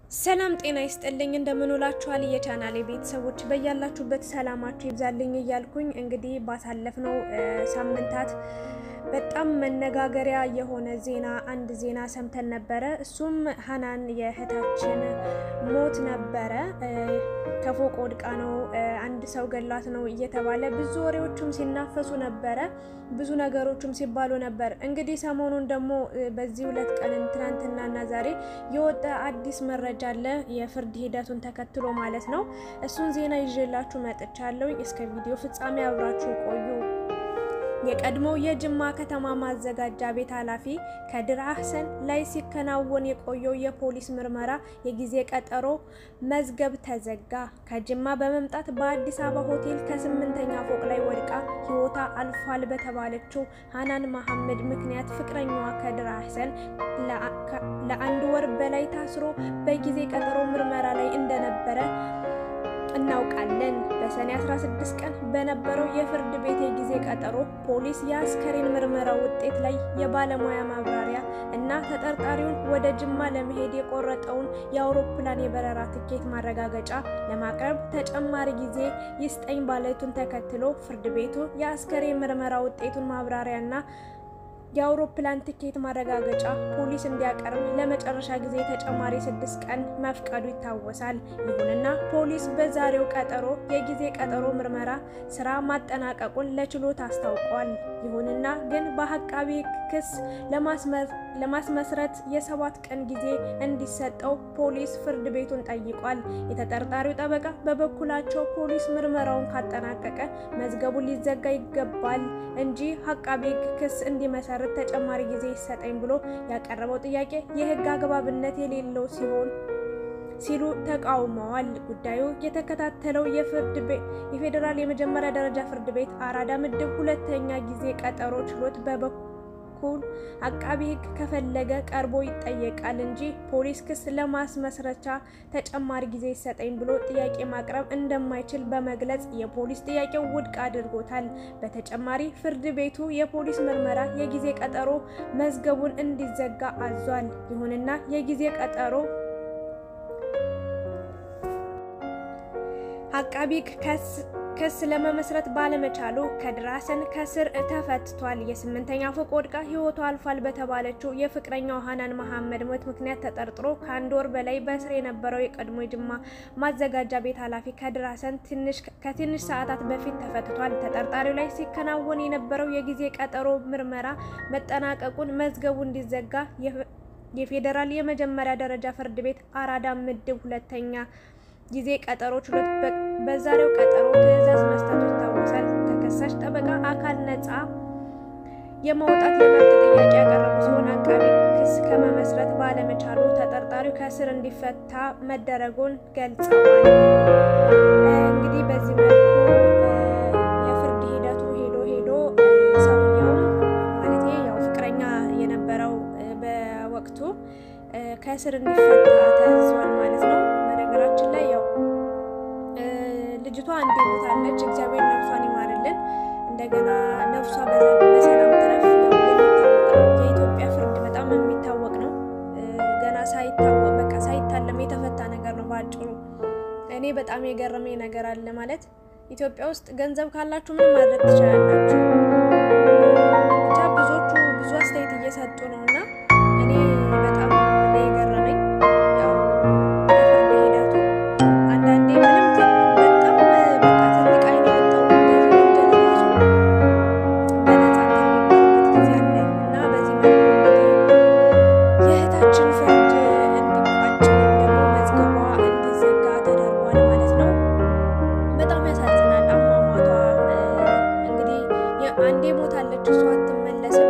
ሰላም ጤና ይስጥልኝ እንደምንውላችኋል የቻናሌ ቤተሰቦች በያላችሁበት ሰላማችሁ ይብዛልኝ እያልኩኝ እንግዲህ ባሳለፍነው ሳምንታት በጣም መነጋገሪያ የሆነ ዜና አንድ ዜና ሰምተን ነበረ። እሱም ሀናን የእህታችን ሞት ነበረ። ከፎቅ ወድቃ ነው፣ አንድ ሰው ገላት ነው እየተባለ ብዙ ወሬዎችም ሲናፈሱ ነበረ፣ ብዙ ነገሮችም ሲባሉ ነበር። እንግዲህ ሰሞኑን ደግሞ በዚህ ሁለት ቀን ትናንትናና ዛሬ የወጣ አዲስ መረጃ አለ፣ የፍርድ ሂደቱን ተከትሎ ማለት ነው። እሱን ዜና ይዤላችሁ መጥቻለሁ። እስከ ቪዲዮ ፍጻሜ አብራችሁ ቆዩ። የቀድሞው የጅማ ከተማ ማዘጋጃ ቤት ኃላፊ ከድር አህሰን ላይ ሲከናወን የቆየው የፖሊስ ምርመራ የጊዜ ቀጠሮ መዝገብ ተዘጋ። ከጅማ በመምጣት በአዲስ አበባ ሆቴል ከስምንተኛ ፎቅ ላይ ወድቃ ሕይወቷ አልፏል በተባለችው ሀናን መሐመድ ምክንያት ፍቅረኛዋ ከድር አህሰን ለአንድ ወር በላይ ታስሮ በጊዜ ቀጠሮ ምርመራ ላይ እንደነበረ እናውቃለን። በሰኔ 16 ቀን በነበረው የፍርድ ቤት የጊዜ ቀጠሮ ፖሊስ የአስከሬን ምርመራ ውጤት ላይ የባለሙያ ማብራሪያ እና ተጠርጣሪውን ወደ ጅማ ለመሄድ የቆረጠውን የአውሮፕላን የበረራ ትኬት ማረጋገጫ ለማቅረብ ተጨማሪ ጊዜ ይስጠኝ ማለቱን ተከትሎ ፍርድ ቤቱ የአስከሬን ምርመራ ውጤቱን ማብራሪያና የአውሮፕላን ትኬት ማረጋገጫ ፖሊስ እንዲያቀርብ ለመጨረሻ ጊዜ ተጨማሪ ስድስት ቀን መፍቀዱ ይታወሳል። ይሁንና ፖሊስ በዛሬው ቀጠሮ የጊዜ ቀጠሮ ምርመራ ስራ ማጠናቀቁን ለችሎት አስታውቋል። ይሁንና ግን በአቃቤ ክስ ለማስመስረት የሰባት ቀን ጊዜ እንዲሰጠው ፖሊስ ፍርድ ቤቱን ጠይቋል። የተጠርጣሪው ጠበቃ በበኩላቸው ፖሊስ ምርመራውን ካጠናቀቀ መዝገቡ ሊዘጋ ይገባል እንጂ አቃቤ ክስ እንዲመሰርት ተጨማሪ ጊዜ ይሰጠኝ ብሎ ያቀረበው ጥያቄ የሕግ አግባብነት የሌለው ሲሆን ሲሉ ተቃውመዋል። ጉዳዩ የተከታተለው የፍርድ ቤት የፌዴራል የመጀመሪያ ደረጃ ፍርድ ቤት አራዳ ምድብ ሁለተኛ ጊዜ ቀጠሮ ችሎት በበኩል አቃቢ ሕግ ከፈለገ ቀርቦ ይጠየቃል እንጂ ፖሊስ ክስ ለማስመስረቻ ተጨማሪ ጊዜ ይሰጠኝ ብሎ ጥያቄ ማቅረብ እንደማይችል በመግለጽ የፖሊስ ጥያቄው ውድቅ አድርጎታል። በተጨማሪ ፍርድ ቤቱ የፖሊስ ምርመራ የጊዜ ቀጠሮ መዝገቡን እንዲዘጋ አዟል። ይሁንና የጊዜ ቀጠሮ አቃቢ ክስ ለመመስረት ባለመቻሉ ከድር አህሰን ከስር ተፈትቷል። የስምንተኛ ፎቅ ወድቃ ሕይወቷ አልፏል በተባለችው የፍቅረኛው ሀናን መሐመድ ሞት ምክንያት ተጠርጥሮ ከአንድ ወር በላይ በእስር የነበረው የቀድሞ የጅማ ማዘጋጃ ቤት ኃላፊ ከድር አህሰን ከትንሽ ሰዓታት በፊት ተፈትቷል። ተጠርጣሪው ላይ ሲከናወን የነበረው የጊዜ ቀጠሮ ምርመራ መጠናቀቁን መዝገቡ እንዲዘጋ የፌዴራል የመጀመሪያ ደረጃ ፍርድ ቤት አራዳ ምድብ ሁለተኛ ጊዜ ቀጠሮ ችሎት በዛሬው ቀጠሮ ትዕዛዝ መስጠቱ ይታወሳል። ተከሳሽ ጠበቃ አካል ነጻ የማውጣት የመብት ጥያቄ ያቀረቡ ሲሆን አቃቢ ክስ ከመመስረት ባለመቻሉ ተጠርጣሪው ከእስር እንዲፈታ መደረጉን ገልጸዋል። እንግዲህ በዚህ መልኩ የፍርድ ሂደቱ ሄዶ ሄዶ ሰውየውም ማለት ያው ፍቅረኛ የነበረው በወቅቱ ከእስር እንዲፈታ ተዟል ማለት ነው። በነገራችን ላይ ያው ልጅቷ አንዴ ሞታለች። እግዚአብሔር ነፍሷን ይማርልን፣ እንደገና ነፍሷ በሰላም ትረፍ። የኢትዮጵያ ፍርድ በጣም የሚታወቅ ነው። ገና ሳይታወቅ በቃ ሳይታለም የተፈታ ነገር ነው በአጭሩ። እኔ በጣም የገረመኝ ነገር አለ ማለት ኢትዮጵያ ውስጥ ገንዘብ ካላችሁ ምንም ማድረግ ትችላላችሁ። ብቻ ብዙዎቹ ብዙ አስተያየት እየሰጡ ነው እና እኔ በጣም ነው የገረመኝ ያው የፍርድ ሂደቱ አንዳንዴ ምንም በጣም በቃ ትልቅ አይን ያወጣው እንደዚህ ወንጀል ራሱ በነጻ የሚባልበት ጊዜ አለ እና በዚህ መልኩ እንግዲህ የእህታችን ፍርድ እንዲቋጭ ወይም ደግሞ መዝገቧ እንዲዘጋ ተደርጓል ማለት ነው። በጣም ያሳዝናል አሟሟቷ። እንግዲህ አንዴ ሞታለች፣ እሷ አትመለስም።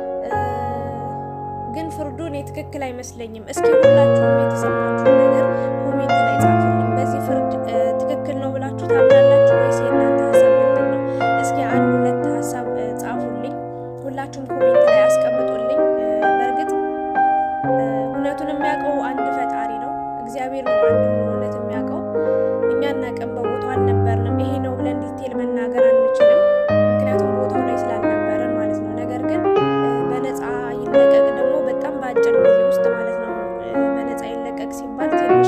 ግን ፍርዱ እኔ ትክክል አይመስለኝም። እስኪ ሁላችሁም የተሰማችሁን ነገር ኮሜንት ላይ ጻፉልኝ። በዚህ ፍርድ ትክክል ነው ብላችሁ ታምናላችሁ ወይስ የእናንተ ሀሳብ ምንድን ነው? እስኪ አንድ ሁለት ሀሳብ ጻፉልኝ። ሁላችሁም ኮሜንት ላይ አስቀምጡልኝ። በእርግጥ እውነቱን የሚያውቀው አንድ ፈጣሪ ነው፣ እግዚአብሔር ነው አንዱ እውነት የሚያውቀው። እኛ እናቀም በቦታው አልነበርንም። ይሄ ነው ብለን ዲቴል መናገር አንችልም፣ ምክንያቱም ቦታው ላይ ስላልነበረን ማለት ነው። ነገር ግን በነፃ ይለቀቅ ደግሞ በጣም በአጭር ጊዜ ውስጥ ማለት ነው በነፃ ይለቀቅ ሲባል ትንሽ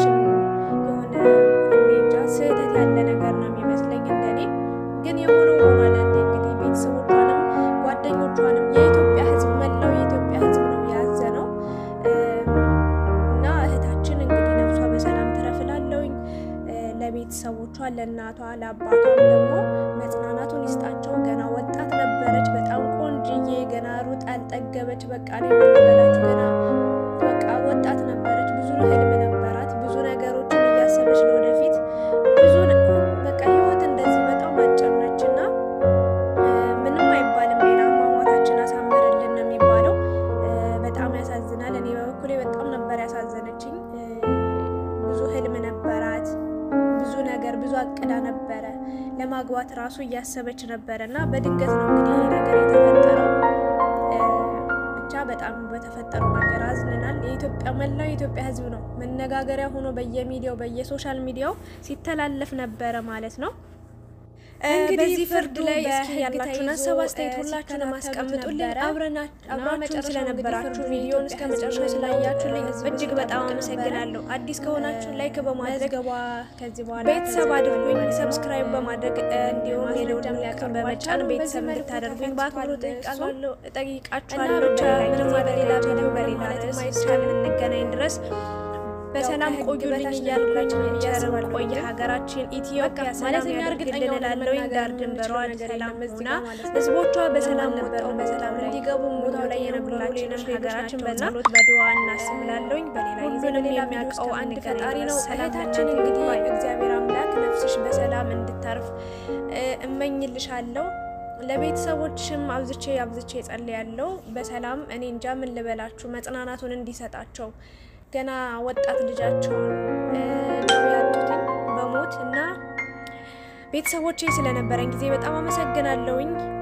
ለቤተሰቦቿ፣ ለእናቷ፣ ለአባቷም ደግሞ መጽናናቱን ይስጣቸው። ገና ወጣት ነበረች፣ በጣም ቆንጅዬ፣ ገና ሩጥ አልጠገበች። በቃ እኔ የምንበላችሁ ገና በቃ ወጣት ነበረች፣ ብዙ ህልም ነበራት፣ ብዙ ነገሮችን እያሰበች ለወደፊት ብዙ በቃ ህይወት እንደዚህ በጣም አጭር ነች እና ምንም አይባልም። ሌላ አሟሟታችን አሳምርልን ነው የሚባለው። በጣም ያሳዝናል። እኔ በበኩሌ በጣም ነበር ያሳዘነችኝ። ብዙ ህልም ነበራት፣ ብዙ ነገር ብዙ አቅዳ ነበረ። ለማግባት ራሱ እያሰበች ነበረ እና በድንገት ነው እንግዲህ ይህ ነገር የተፈጠረው። ብቻ በጣም በተፈጠረው ነገር አዝነናል። የኢትዮጵያ መላው የኢትዮጵያ ህዝብ ነው መነጋገሪያ ሆኖ በየሚዲያው በየሶሻል ሚዲያው ሲተላለፍ ነበረ ማለት ነው። እንግዲህ በዚህ ፍርድ ላይ እስኪ ያላችሁን ሀሳብ አስተያየት ሁላችሁንም አስቀምጡልን። አብራችሁን ስለነበራችሁ ቪዲዮን እስከ መጨረሻ ስላያችሁልኝ እጅግ በጣም አመሰግናለሁ። አዲስ ከሆናችሁ ላይክ በማድረግ ከዚህ በኋላ ቤተሰብ አድርጉኝ፣ ሰብስክራይብ በማድረግ እንዲሁም የደወል ምልክቱን በመጫን ቤተሰብ እንድታደርጉኝ በአክብሮት እጠይቃችኋለሁ። ምንም በሌላ ቪዲዮ በሌላ ርዕስ እስከምንገናኝ ድረስ በሰላም ቆዩልኝ እያልኩኝ ቸር ቆይ ሀገራችን ኢትዮጵያ ሰላም ያድርግልን እላለሁ። ዳር ድንበሯን ሰላም ሆና ህዝቦቿ በሰላም ወጥተው በሰላም እንዲገቡ ቦታው ላይ የነበሩልን ሀገራችን በጸሎት በድዋ እናስብላለሁኝ። በሌላ ሁሉንም የሚያውቀው አንድ ፈጣሪ ነው። እህታችን እንግዲህ እግዚአብሔር አምላክ ነፍስሽ በሰላም እንድታርፍ እመኝልሻለሁ። ለቤተሰቦችም አብዝቼ አብዝቼ ጸልያለሁ። በሰላም እኔ እንጃ ምን ልበላችሁ መጽናናቱን እንዲሰጣቸው ገና ወጣት ልጃቸውን ነው ያጡትኝ በሞት እና ቤተሰቦቼ ስለነበረን ጊዜ በጣም አመሰግናለሁኝ።